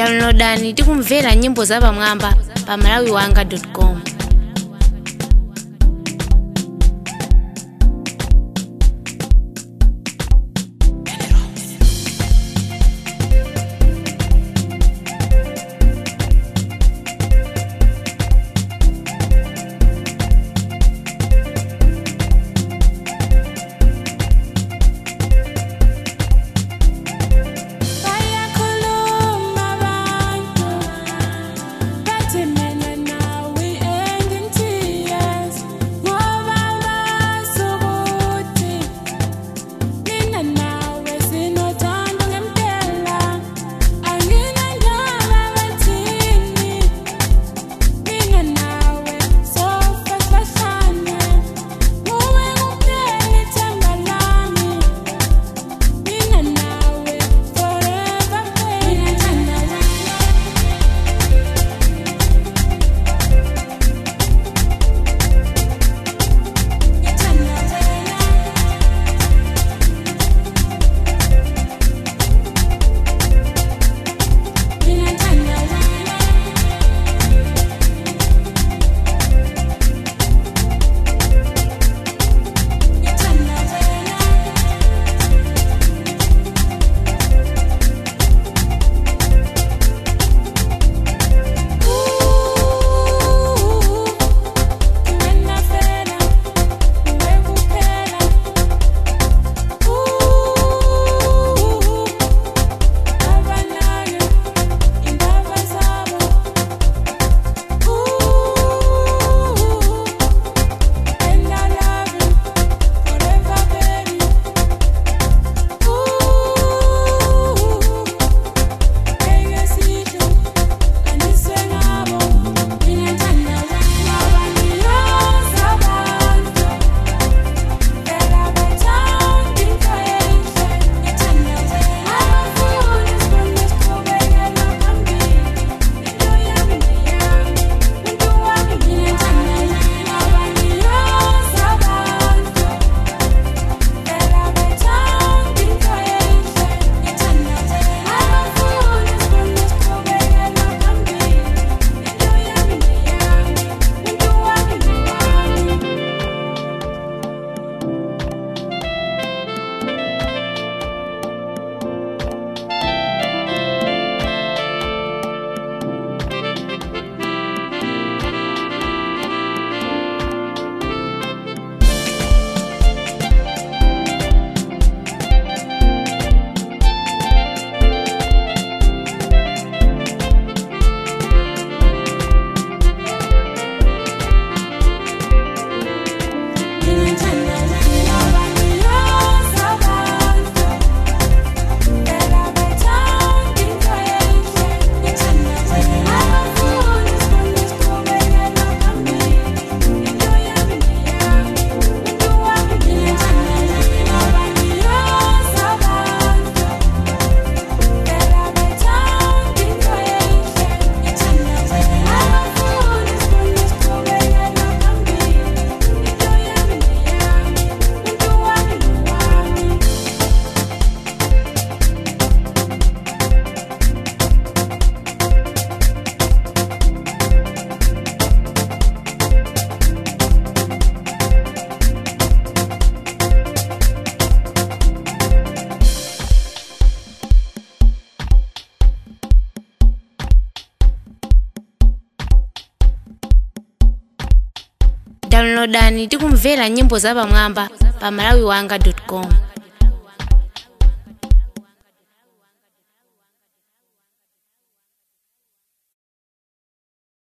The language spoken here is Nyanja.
downloadani tikumvera nyimbo zapamwamba pa malawiwanga com Bayakhuluma abantu bathi mina nawe end in tears ngoba bazi ukuthi mina nawe sinothando ngempela anginandaba bathini mina nawe sofa sibahlane nguwe kuphela ithemba lami mina nawe forever mina ngithanda wena ngithanda wena mina ngithanda wena ngithanda wena Wena phela wekuphela abanake indaba zabo and I love you forever baby ngeke sisho andiswe ngabo mina ngithanda wena bangiyoza abantu phela bathanda into enhle ngithanda wena abafuni sibone siqhubekela phambili into yami neyami umuntu wami mina ngithanda wena bangiyoza abantu phela bathanda into enhle ngithanda wena abafuni sibone siqhubekela phambili into yami neyami umuntu wami nowami mina ngithanda wena bangiyoza abantu phela bathanda into enhle ngithanda wena abafuni sibone siqhubekela phambili into yami neyami umuntu wami mina ngithanda wena bangiyoza abantu phela bathanda into enhle ngithanda wena abafuni sibone siqhubekela phambili into yami neyami umuntu wami nowami downloadani tikumvera nyimbo zapamwamba pa malawiwanga com